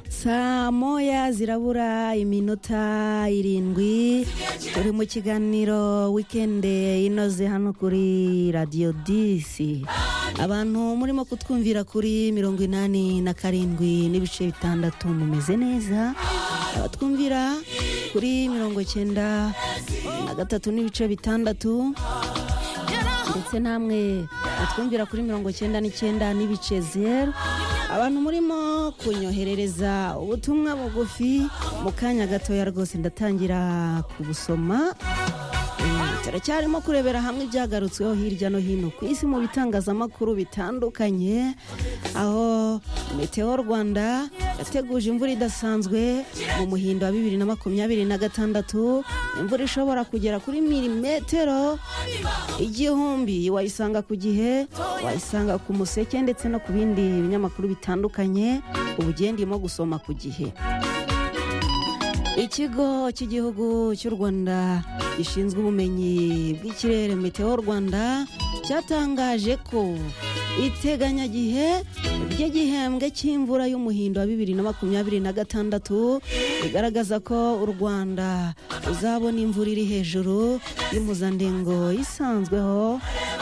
saa moya zirabura iminota irindwi turi mu kiganiro wikendi inoze hano kuri radiyo disi abantu murimo kutwumvira kuri mirongo inani na karindwi n'ibice bitandatu mumeze neza abatwumvira kuri mirongo cyenda na gatatu n'ibice bitandatu ndetse namwe batwumvira kuri mirongo cyenda n'icyenda n'ibice zeru abantu murimo kunyoherereza ubutumwa bugufi mu kanya gatoya rwose ndatangira kubusoma turacyarimo kurebera hamwe ibyagarutsweho hirya no hino ku isi mu bitangazamakuru bitandukanye aho meteo rwanda yateguje imvura idasanzwe mu muhindo wa bibiri na makumyabiri na gatandatu imvura ishobora kugera kuri milimetero igihumbi wayisanga ku gihe wayisanga ku museke ndetse no ku bindi binyamakuru bitandukanye ubu ugendemo gusoma ku gihe ikigo cy'igihugu cy'u rwanda gishinzwe ubumenyi bw'ikirere meteo rwanda cyatangaje ko iteganyagihe ry'igihembwe cy'imvura y'umuhindo wa bibiri na makumyabiri na gatandatu bigaragaza ko u rwanda ruzabona imvura iri hejuru y'impuzadengo isanzweho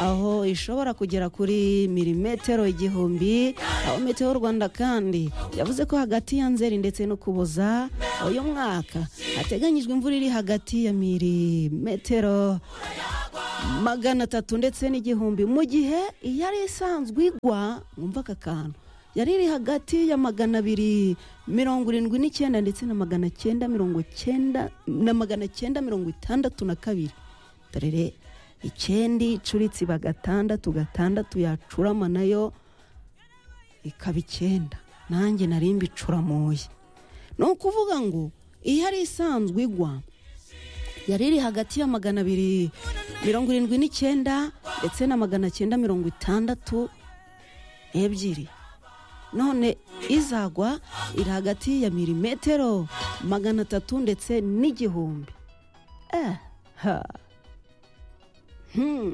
aho ishobora kugera kuri milimetero igihumbi aho meteo rwanda kandi yavuze ko hagati ya nzeri ndetse no kuboza uyu mwaka hateganyijwe imvura iri hagati ya milimetero magana atatu ndetse n'igihumbi mu gihe iyari isanzwe igwa mwumva aka kantu yari iri hagati ya magana abiri mirongo irindwi n'icyenda ndetse na magana cyenda mirongo cyenda na magana cyenda mirongo itandatu na kabiri dore icyendi icuritsiba gatandatu gatandatu yacurama nayo ikaba icyenda nanjye nari mbicuramuye ni ukuvuga ngo iyari isanzwe igwa yari iri hagati ya magana abiri mirongo irindwi n'icyenda ndetse na magana cyenda mirongo itandatu ebyiri none izagwa iri hagati ya milimetero magana atatu ndetse n'igihumbi eh, ha. hmm.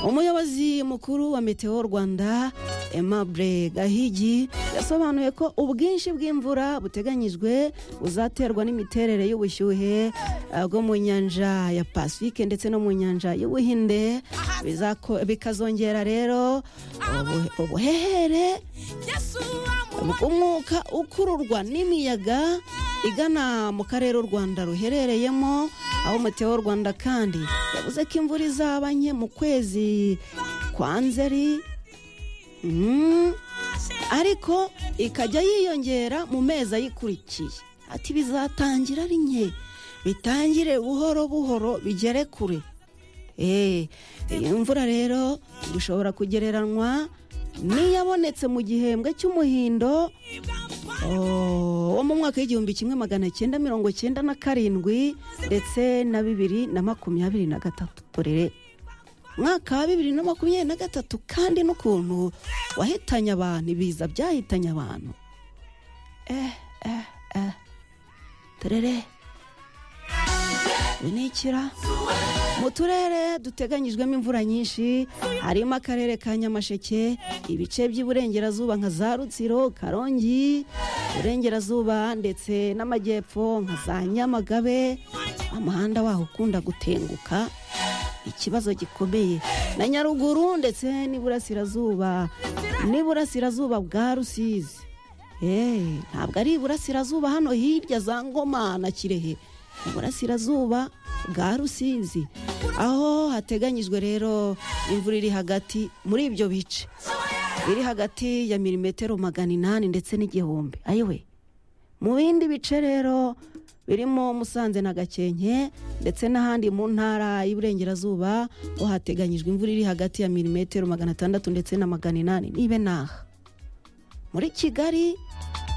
umuyobozi mukuru wa meteo rwanda emabure gahigi yasobanuye ko ubwinshi bw'imvura buteganyijwe buzaterwa n'imiterere y'ubushyuhe uh, bwo mu nyanja ya pasifike ndetse no mu nyanja y'ubuhinde Bizako- bikazongera rero ubu- ubuhehere umwuka ukururwa n'imiyaga igana mu karere u rwanda ruherereyemo aho meteo rwanda kandi yavuze ko imvura izaba nke mu kwezi kwa nzeri Mm. ariko ikajya yiyongera mu mezi ayikurikiye ati bizatangira ari nke bitangire buhoro buhoro bigere kure Eh, iyi mvura rero dushobora kugereranywa n'iyabonetse mu gihembwe cy'umuhindo Oh, wo mu mwaka w'igihumbi kimwe magana cyenda mirongo cyenda na karindwi ndetse na bibiri na makumyabiri na gatatu korere mwaka wa bibiri na makumyabiri na gatatu kandi n'ukuntu wahitanye abantu ibiza byahitanye abantu eh eh eh terere binikira mu turere duteganyijwemo imvura nyinshi harimo akarere ka nyamasheke ibice by'iburengerazuba nka za rutsiro karongi burengerazuba ndetse n'amajyepfo nka za nyamagabe umuhanda waho ukunda gutenguka ikibazo gikomeye na nyaruguru ndetse n'iburasirazuba n'iburasirazuba bwa rusizi Eh, ntabwo ari iburasirazuba hano hirya za ngoma na kirehe iburasirazuba bwa rusizi aho hateganyijwe rero imvura iri hagati muri ibyo bice iri hagati ya milimetero magana inani ndetse n'igihumbi ayiwe mu bindi bice rero birimo musanze na gakenke ndetse n'ahandi mu ntara y'iburengerazuba ho hateganyijwe imvura iri hagati ya milimetero magana atandatu ndetse na magana inani nibe naha muri kigali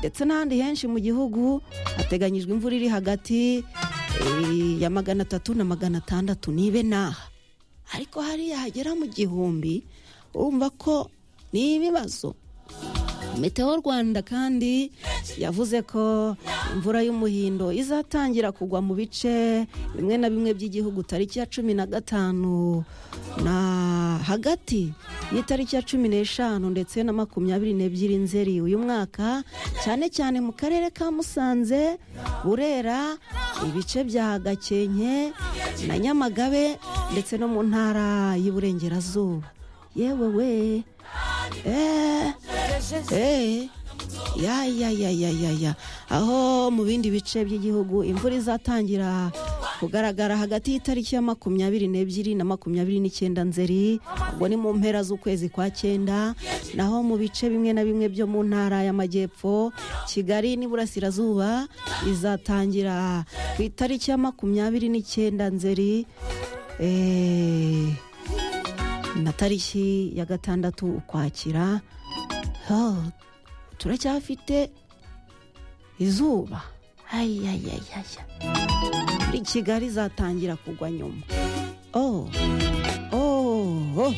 ndetse n'ahandi henshi mu gihugu hateganyijwe imvura iri hagati eh, ya magana atatu na magana atandatu nibe naha ariko hariya hagera mu gihumbi urumva ko ni ibibazo meteo rwanda kandi yavuze ko imvura y'umuhindo izatangira kugwa mu bice bimwe na bimwe by'igihugu tariki ya cumi na gatanu na hagati y'itariki ya cumi n'eshanu ndetse na makumyabiri n'ebyiri nzeri uyu mwaka cyane cyane mu karere ka musanze burera ibice bya gakenke na nyamagabe ndetse no mu ntara y'iburengerazuba yewe we eee eee ya ya ya ya ya ya aho mu bindi bice by'igihugu imvura izatangira kugaragara hagati y'itariki ya makumyabiri n'ebyiri na makumyabiri n'icyenda nzeri ubwo ni mu mpera z'ukwezi kwa cyenda naho mu bice bimwe na bimwe byo mu ntara y'amajyepfo kigali n'iburasirazuba izatangira ku itariki ya makumyabiri n'icyenda nzeri eh, na tariki ya gatandatu ukwakira Oh, turacyafite izuba ayayayaya muri kigali izatangira kugwa nyuma oh oh oh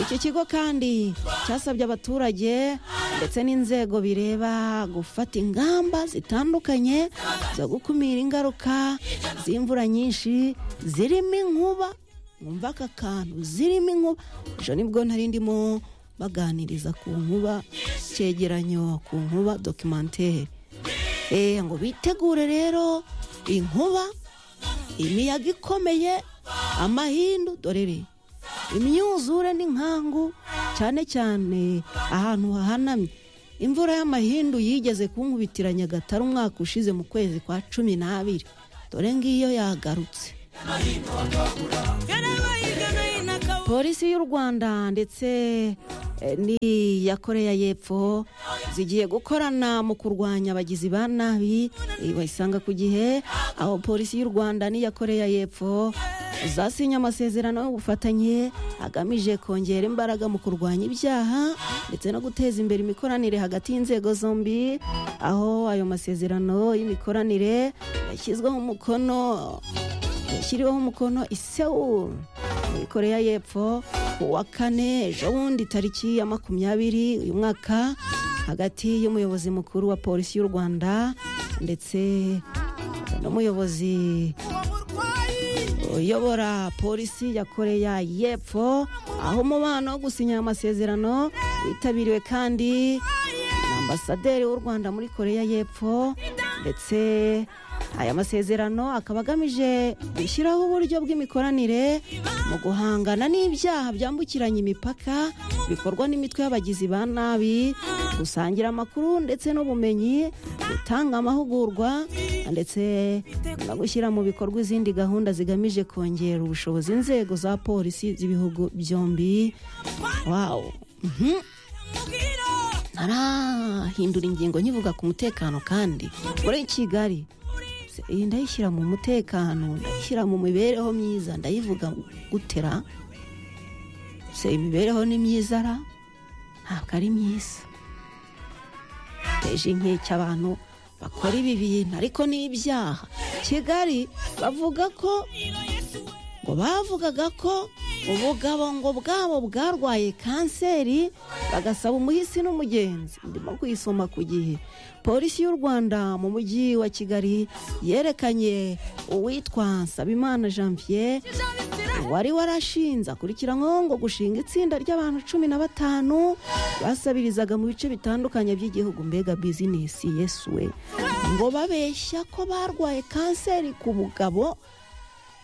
iki kigo kandi cyasabye abaturage ndetse n'inzego bireba gufata ingamba zitandukanye zo gukumira ingaruka z'imvura nyinshi zirimo inkuba mwumva aka kantu zirimo inkuba ejo nibwo nari ndimo baganiriza ku nkuba cyegeranyo ku nkuba dokimantere eee ngo bitegure rero inkuba imiyaga ikomeye amahindu dorere imyuzure n'inkangu cyane cyane ahantu hahanamye imvura y'amahindu yigeze kunkubitira nyagatare umwaka ushize mu kwezi kwa cumi n'abiri dore ngiyo yagarutse polisi y'u rwanda ndetse eh, n'iya koreya y'epfo zigiye gukorana mu kurwanya abagizi ba nabi eh, bayisanga ku gihe aho polisi y'u rwanda n'iya koreya y'epfo zasinye amasezerano y'ubufatanye agamije kongera imbaraga mu kurwanya ibyaha ndetse no guteza imbere imikoranire hagati y'inzego zombi aho ayo masezerano y'imikoranire yashyizweho umukono yashyiriweho umukono i Seoul muri koreya y'epfo ku wa kane ejo bundi tariki ya makumyabiri uyu mwaka hagati y'umuyobozi mukuru wa polisi y'u rwanda ndetse n'umuyobozi uyobora polisi ya koreya y'epfo aho umubano wo gusinya aya masezerano witabiriwe kandi na ambasaderi w'u rwanda muri koreya y'epfo ndetse aya masezerano akaba agamije gushyiraho uburyo bw'imikoranire mu guhangana n'ibyaha byambukiranya imipaka bikorwa n'imitwe y'abagizi ba nabi gusangira amakuru ndetse n'ubumenyi gutanga amahugurwa ndetse no gushyira mu bikorwa izindi gahunda zigamije kongera ubushobozi inzego za polisi z'ibihugu byombi wawu mhm. ntarahindura ingingo nkivuga ku mutekano kandi muri kigali iyi ndayishyira mu mutekano ndayishyira mu mibereho myiza ndayivuga gutera se imibereho ni myiza ra ntabwo ari myiza teje inkeke abantu bakora ibi bintu ariko ni ibyaha kigali bavuga ko ngo bavugaga ko ubugabongo bwabo bwarwaye kanseri bagasaba umuhisi n'umugenzi ndimo kuyisoma ku gihe polisi y'u rwanda mu mujyi wa kigali yerekanye uwitwa nsabimana janvier wari warashinze akurikiranyweho ngo gushinga itsinda ry'abantu cumi na batanu basabirizaga mu bice bitandukanye by'igihugu mbega bizinesi yesuwe ngo babeshya ko barwaye kanseri ku bugabo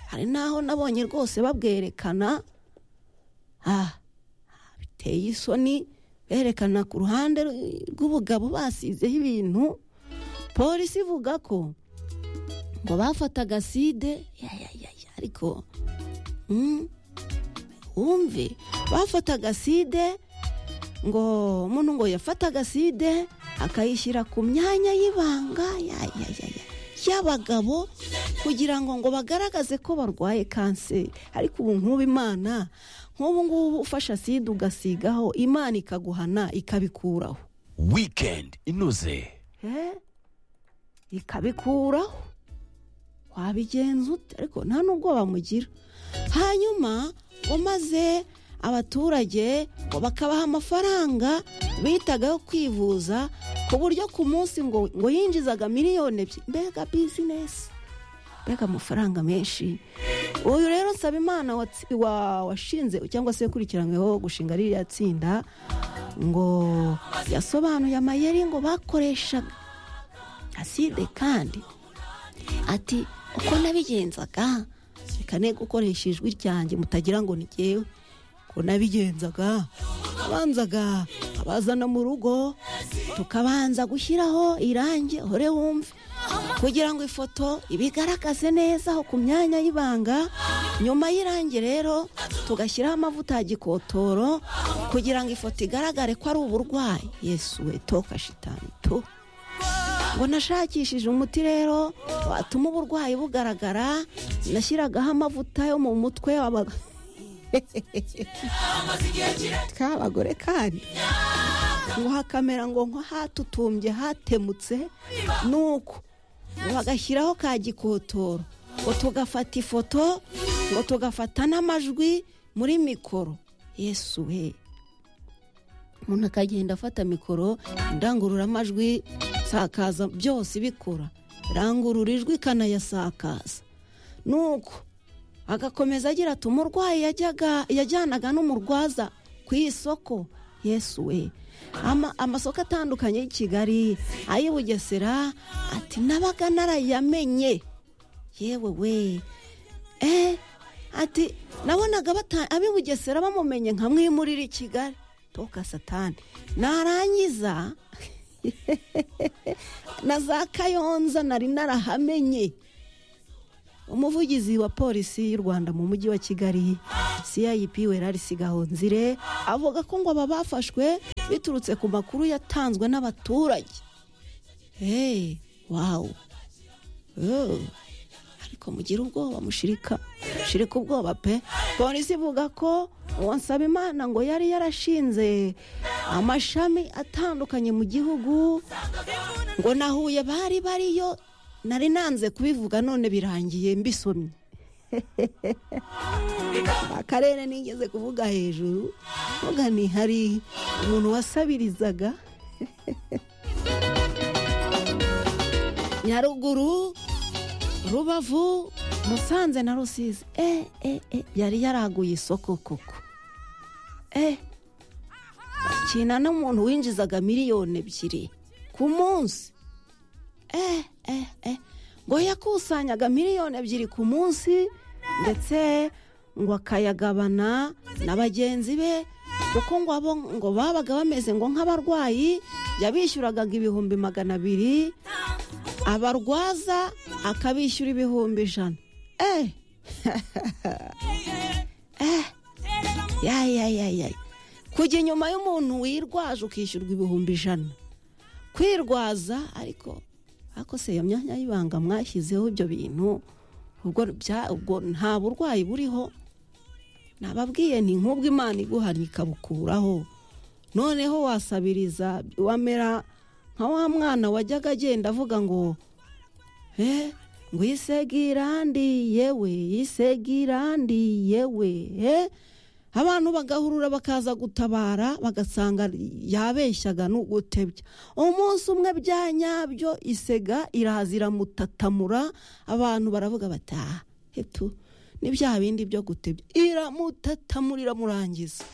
hari n'aho nabonye rwose babwerekana ah biteye isoni berekana ku ruhande rw'ubugabo basizeho ibintu polisi ivuga ko ngo bafataga side ya, ya, ya, ya, ariko mm, wumve bafataga side ngo umuntu ngo yafataga side akayishyira ku myanya y'ibanga ya, ya, ya, ya. y'abagabo kugira ngo ngo bagaragaze ko barwaye kanseri ariko ubu nk'ubu imana nk'ubu ngubu ufasha sida ugasigaho imana ikaguhana ikabikuraho wikendi inoze Eh? ikabikuraho wabigenza ute ariko nta nubwo bamugira hanyuma ngo maze abaturage ngo bakabaha amafaranga bitaga yo kwivuza ku buryo ku munsi ngo ngo yinjizaga miliyoni ebyiri mbega bizinesi mbega amafaranga menshi uyu rero nsaba imana watsi- wa- washinze cyangwa se ukurikiranyweho gushinga ririya tsinda ngo yasobanuye amayeri ngo bakoreshaga aside kandi ati uko nabigenzaga reka ne gukoresha ijwi ryanjye mutagira ngo ni jyewe uko nabigenzaga abanzaga abazana mu rugo tukabanza gushyiraho irangi hore wumve kugira ngo ifoto ibigaragaze neza aho ku myanya y'ibanga nyuma y'irangi rero tugashyiraho amavuta ya gikotoro kugira ngo ifoto igaragare ko ari uburwayi yesu we toka shitani tu ngo nashakishije umuti rero watuma uburwayi bugaragara nashyiragaho amavuta yo mu mutwe w'aba- tw'abagore kandi ngo hakamera ngo nko hatutumbye hatemutse nuko ngo bagashyiraho ka gikotoro ngo tugafata ifoto ngo tugafata n'amajwi muri mikoro yesu we umuntu akagenda afata mikoro indangururamajwi nsakaza byose ibikora irangurura ijwi ikanayasakaza nuko agakomeza agira ati umurwayi yajyaga yajyanaga n'umurwaza ku isoko yesu we Ama- amasoko atandukanye y'i kigali ay'i bugesera ati nabaga narayamenye yewe we eh ati nabonaga bata- ab'i bugesera bamumenye nka mwimurira i kigali toka satani narangiza na za kayonza nari narahamenye umuvugizi wa polisi y'u rwanda mu mujyi wa kigali cip werarisi gahonzire avuga ko ngo aba bafashwe biturutse ku makuru yatanzwe n'abaturage hey wawu Oh, ariko mugire ubwoba mushirika mushirika ubwoba pe polisi ivuga ko uwo nsabimana ngo yari yarashinze amashami atandukanye mu gihugu ngo na huye bari bariyo nari nanze kubivuga none birangiye mbisomye akarere nigeze kuvuga hejuru vuga ni hari umuntu wasabirizaga nyaruguru rubavu musanze na rusizi eh, eh, eh, yari yaraguye isoko koko eh. kina n'umuntu winjizaga miliyoni ebyiri ku munsi eh, eh, eh. ngo yakusanyaga miliyoni ebyiri ku munsi ndetse ngo akayagabana na bagenzi be kuko ngo abo ngo babaga bameze ngo nk'abarwayi yabishyuragaga ibihumbi magana abiri abarwaza akabishyura ibihumbi ijana eh. eh. ya, ya, ya, ya. kujya inyuma y'umuntu wirwaje ukishyurwa ibihumbi ijana kwirwaza ariko ariko se iyo myanya y'ibanga mwashyizeho ibyo bintu ubwo bya- ubwo nta burwayi buriho nababwiye ni nk'ubwo imana iguhanye ikabukuraho noneho wasabiriza wamera nka wa mwana wajyaga agenda avuga ngo eh, ngo isegerandi yewe isegerandi yewe eh, abantu bagahurura bakaza gutabara bagasanga yabeshyaga n'ugutebya umunsi umwe bya nyabyo isega iraza iramutatamura abantu baravuga bati "Ah, hetu ni bya bindi byo gutebya iramutatamura iramurangiza